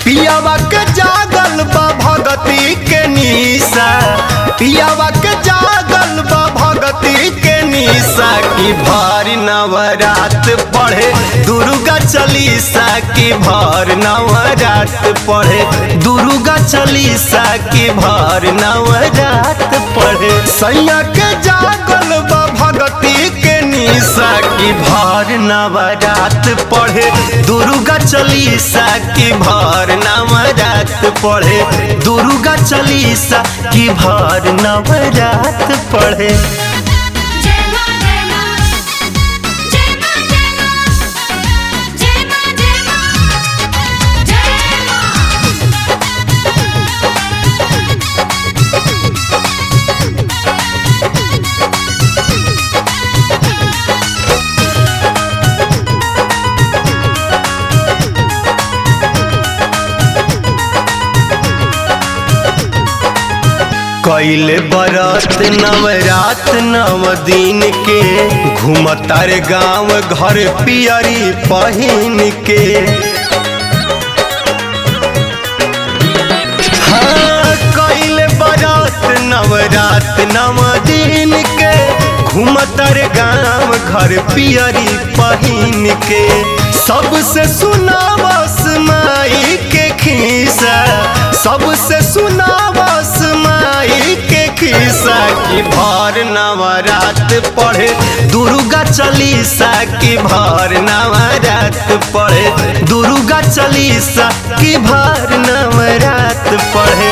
पियावा के जागल बा भगती के निशा पियावा के जागल बा भगती के निशा की भर नवरात पढ़े दुर्गा चालीसा की भर नवरात पढ़े दुर्गा चालीसा की भर नवरात पढ़े सैया के जागल बा भगती के निशा की भर नवरात पढ़े दुर्गा चालीसा की भर नवरात पढ़े दुर्गा चालीसा की भर नवरात पढ़े जय मां जय मां जय मां जय मां जय मां जय मां जय मां कैले बरत नवरात नव दिन के घूमतार गांव घर पियरी पहिन के हाँ, कैले बरत नवरात नव दिन के घूमतार गांव घर पियरी पहिन के सबसे सुनावस माई के खीसा सबसे सुनावस माई के खीसा की भर नवरात पढ़े दुर्गा चालीसा की भर नवरात पढ़े दुर्गा चालीसा की भर नवरात पढ़े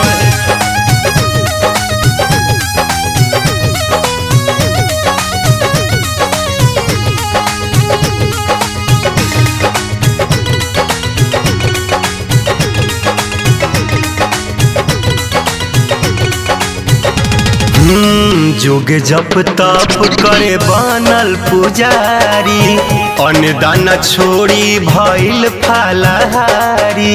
हम्म, जोग जप तप करे बनल पुजारी अन्नदान छोड़ी भइल फलहारी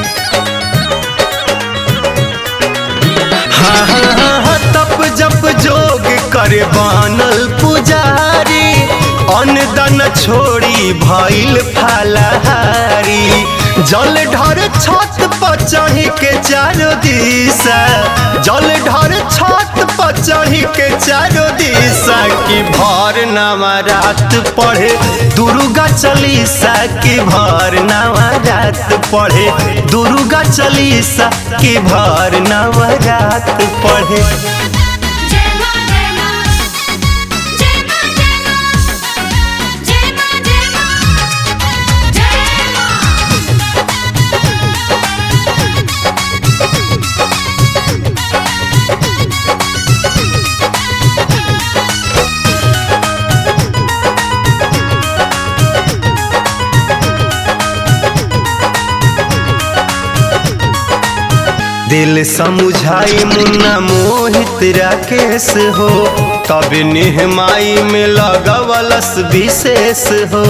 हाँ हाँ हाँ हाँ, तप जप जोग करे बनल पुजारी अन्नदान छोड़ी भइल फलहारी जल ढर छत पर चढ़ी के चारो दिशा जल ढर छत पर चढ़ी के चारो दिशा की भर नवरात पढ़े दुर्गा चालीसा की भर नवरात पढ़े दुर्गा चालीसा की भर नवरात पढ़े जय मां जय मां जय मां जय मां जय मां जय मां दिल समुझाई मुन्ना मोहित राकेश हो तब निहमाई में लगवलस विशेष हो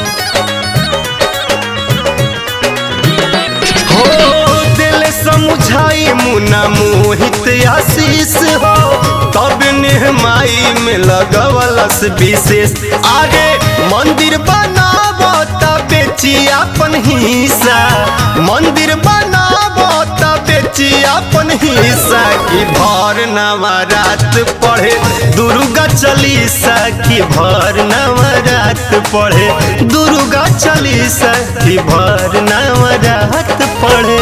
हो दिल समुझाई मुन्ना मोहित आशीष हो तब निहमाई में लगवलस विशेष आगे मंदिर बनाबो तब बेची अपन हिस्सा मंदिर बनाबो तब बेची अपन हिस्सा की भर नवरात पढ़े दुर्गा चालीसा की भर नवरात पढ़े दुर्गा चालीसा की भर नवरात पढ़े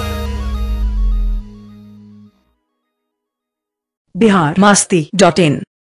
बिहार मस्ती डॉट इन